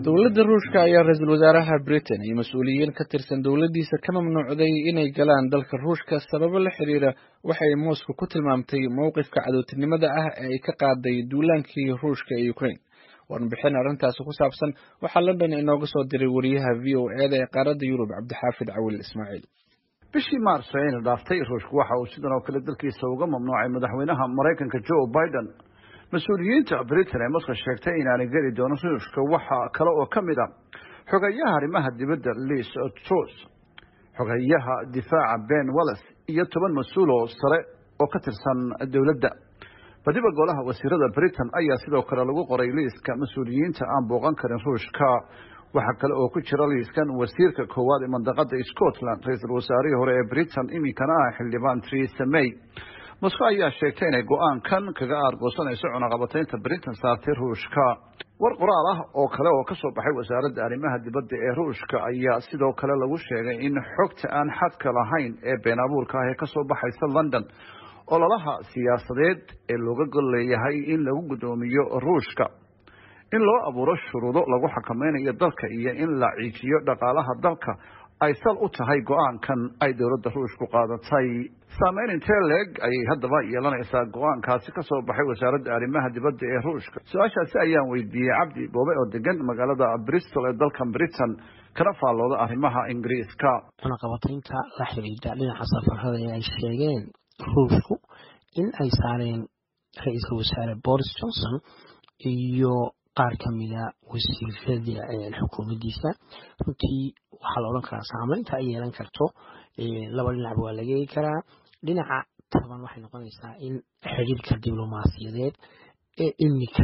dowladda ruushka ayaa ra-iisul wasaaraha britain iyo mas-uuliyiin ka tirsan dowladdiisa ka mamnuucday inay galaan dalka ruushka sababo la xiriira waxay moscow ku tilmaamtay mowqifka cadowtinimada ah ee ay ka qaaday duulaankii ruushka ee ukraine warbixin arrintaasi ku saabsan waxaa london inooga soo diray wariyaha v o e da ee qaaradda yurub cabdixaafid cawil ismaaciil bishii maarso ayna dhaaftay ruushku waxa uu sidan oo kale dalkiisa uga mamnuucay madaxweynaha maraykanka joe biden mas-uuliyiinta britain ee moscow sheegtay inaanay geli doonin ruushka waxa kale oo ka mid ah xogeyaha arrimaha dibadda liis trus xogeyaha difaaca ben wallis iyo toban mas-uul oo sare oo ka tirsan dowladda badiba golaha wasiirada britain ayaa sidoo kale lagu qoray liiska mas-uuliyiinta aan booqan karin ruushka waxaa kale oo ku jira liiskan wasiirka koowaad ee mandaqada scotland ra-iisul wasaarihii hore ee britain iminkana ah xildhibaan theresa may moscow ayaa sheegtay inay go-aankan kaga aargoosanayso cunaqabataynta britain saartay ruushka war qoraal ah oo kale oo kasoo baxay wasaaradda arrimaha dibadda ee ruushka ayaa sidoo kale lagu sheegay in xogta aan xadka lahayn ee been abuurka ah ee kasoo baxaysa london ololaha siyaasadeed ee looga gol leeyahay in lagu guddoomiyo ruushka in loo abuuro shuruudo lagu xakameynayo dalka iyo in la ciijiyo dhaqaalaha dalka ay sal u tahay go-aankan ay dowladda ruushku qaadatay saameyn intee leeg ayay haddaba yeelanaysaa go-aankaasi kasoo baxay wasaaradda arrimaha dibadda ee ruushka su-aashaasi ayaan weydiiyey cabdi boobe oo degan magaalada bristol ee dalkan britain kana faallooda arrimaha ingiriiska cunaqabataynta la xidhiidha dhinaca safarada ee ay sheegeen ruushku in ay saareen ra-iisul wasaare boris johnson iyo qaar ka mida wasiirada xukuumaddiisa runtii waxaa la odhan karaa saameynta ay yeelan karto laba dhinacba waa laga eegi karaa dhinaca taban waxay noqonaysaa in xiriirka diblomaasiyadeed ee iminka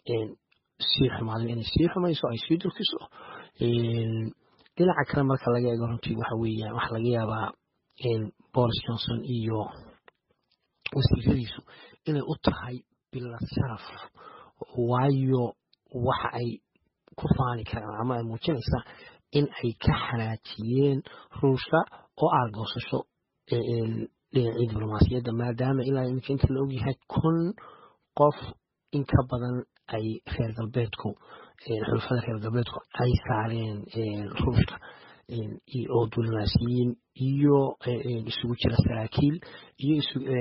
sii xumaaday inay sii xumayso ay sii durkiso dhinaca kale marka laga eego runtii waxa weeyaan waxaa laga yaabaa boris johnson iyo wasiiradiisu inay u tahay bilad sharaf waayo waxa ay ku faani karaan ama ay muujinaysaa in ay ka xanaajiyeen ruushka oo aargoosasho dhinacii diblomaasiyadda maadaama ilaa iminka inta la ogyahay kun qof in ka badan ay reer galbeedku xulafada reer galbeedku ay saareen ruushka oo diblomaasiyiin iyo isugu jira saraakiil iyo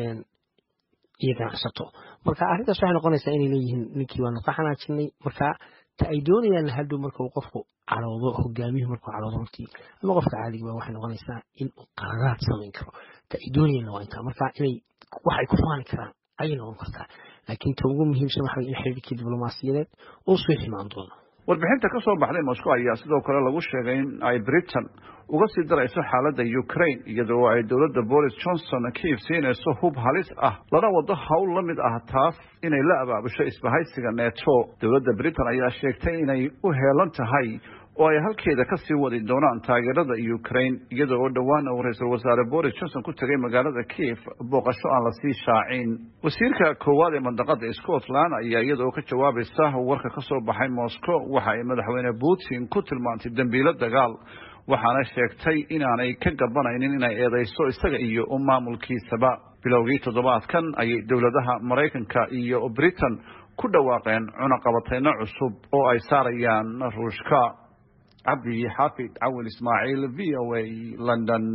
iyo ganacsato marka arrintaas waxay noqonaysaa inay leeyihiin ninkii waanu ka xanaajinay marka ta ay doonayaan hadhow marka uu qofku cadhoodo hogaamiyuhu markuu cadhoodo runtii ama qofka caadiga waa waxay noqonaysaa in uu qararaad samayn karo ta ay doonayaan waa intaa marka inay waxay ku faani karaan ayay noqon kartaa laakiin ta ugu muhiimsan waxa in xiriirkii diblomaasiyadeed uu soo ximaan doono warbixinta ka soo baxday moscow ayaa sidoo kale lagu sheegay in ay britain uga sii darayso xaaladda ukraine iyadoo ay dowladda boris johnson kiif siinayso hub halis ah lana wado howl la mid ah taas inay la abaabusho isbahaysiga neto dowladda britain ayaa sheegtay inay u heelan tahay oo ay halkeeda ka sii wadi doonaan taageerada ukraine iyada oo dhowaan uu ra-iisul wasaare boris johnson ku tegay magaalada kiif booqasho aan lasii shaacin wasiirka koowaad ee mandaqada scotland ayaa iyada oo ka jawaabaysa warka ka soo baxay moscow waxa ay madaxweyne putin ku tilmaantay dembiilo dagaal waxaana sheegtay inaanay ka gabanaynin inay eedeyso isaga iyo maamulkiisaba bilowgii toddobaadkan ayay dowladaha maraykanka iyo britain ku dhawaaqeen cunaqabateyno cusub oo ay saarayaan ruushka cabdi xaafid cawil ismaaciil v o a london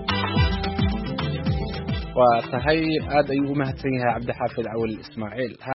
waa tahay aad ayuu u mahadsan yahay cabdixaafid cawil ismaaciil